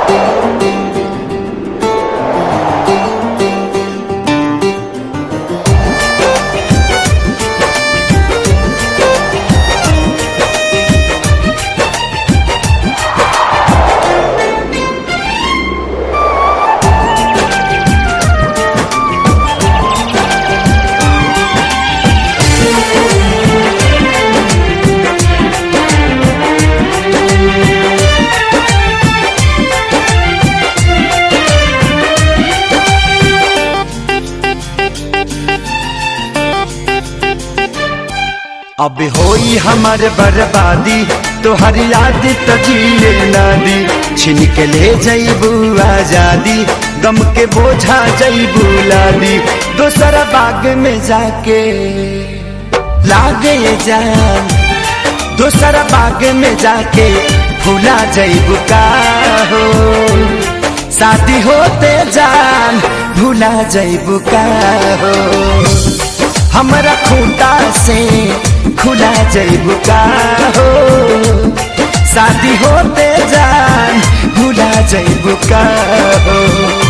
अब होई हमार बर्बादी तोहर याद तो जिए ना दी छिन के ले जईबू आजादी गम के बोझा जईबू लादी दोसरा बाग में जाके लागे जान दोसरा बाग में जाके भूला जईबू का हो शादी होते जान भूला जईबू का हो हमरा खूंटा से खुला जईबू का हो शादी होते जान भूला जईबू का हो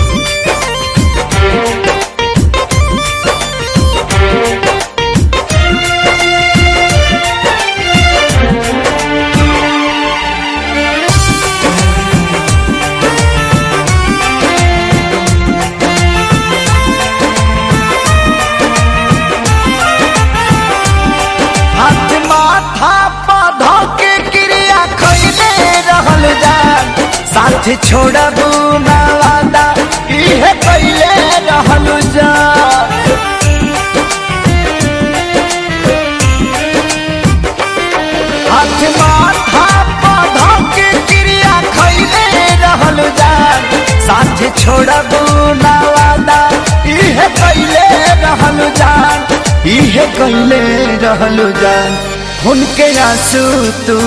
हाथ माथा पौधा के क्रिया खैले रहल जान साथ छोड़बू ना वादा इहे कैले रहल जान हाथ माथा पौधा के क्रिया खैले रहल जान साथ छोड़बू ना वादा इहे कैले रहल जान इहे कैले रहल जान उनके आंसू तू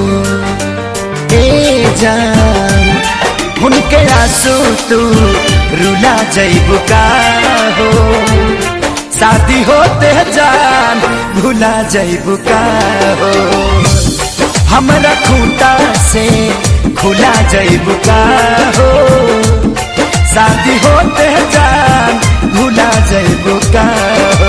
ए जान उनके आंसू तू रुला जईबू का हो शादी होते जान भूला जईबू का हो हमरा खूंटा से खुला जईबू का हो शादी होते जान भूला जईबू का हो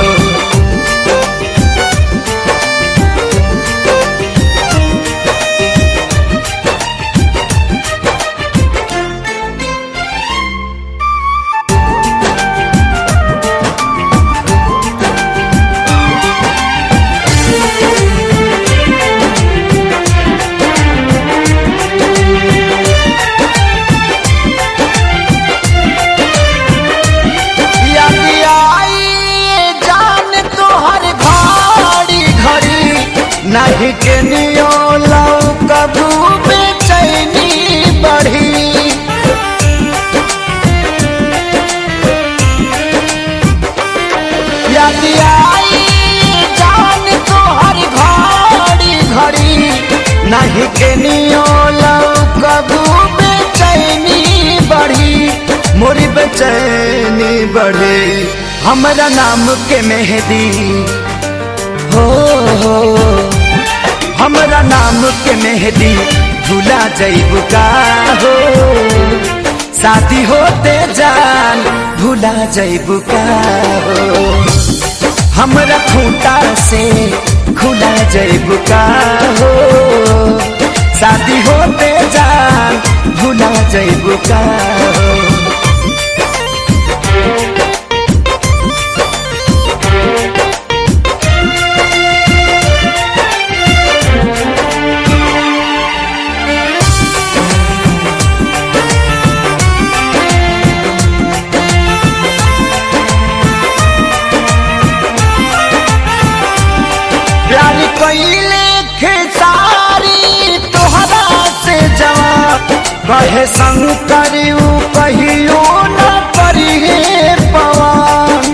याद आई जान तोहर घड़ी घड़ी नहीं के नियो लौ कबू बेचैनी बढ़ी याद आई जान तोहर घड़ी घड़ी नहीं के नियो लौ कबू बेचैनी बढ़ी मोरी बेचैनी बढ़े हमरा नाम के मेहदी हो हो हमरा नाम के मेहदी भूला जईबू का हो शादी होते जान भूला जईबू का हो हमरा खूंटा से खुला जईबू का हो शादी होते जान भूला जईबू का हो प्यार कैले खेसारी तोहरा से जवाब कहे संग करियो कहियो न करिए पवन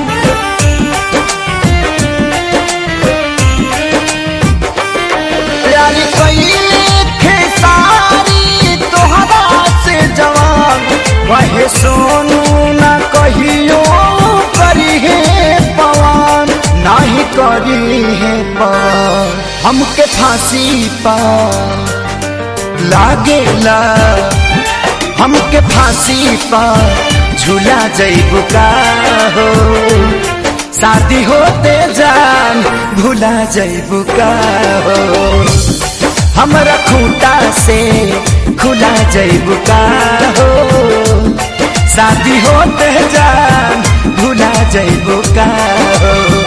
प्यार कैले खेसारी तोहरा से जवाब कहे सोनू न कहियो करिए पवन नाही करी है पवन हमके फांसी पा लागेला हमके फांसी पर झूला जैबू का हो शादी होते जान भूला जैबू का हो हमरा खूंटा से खुला जैबू का हो शादी होते जान भूला जैबू का हो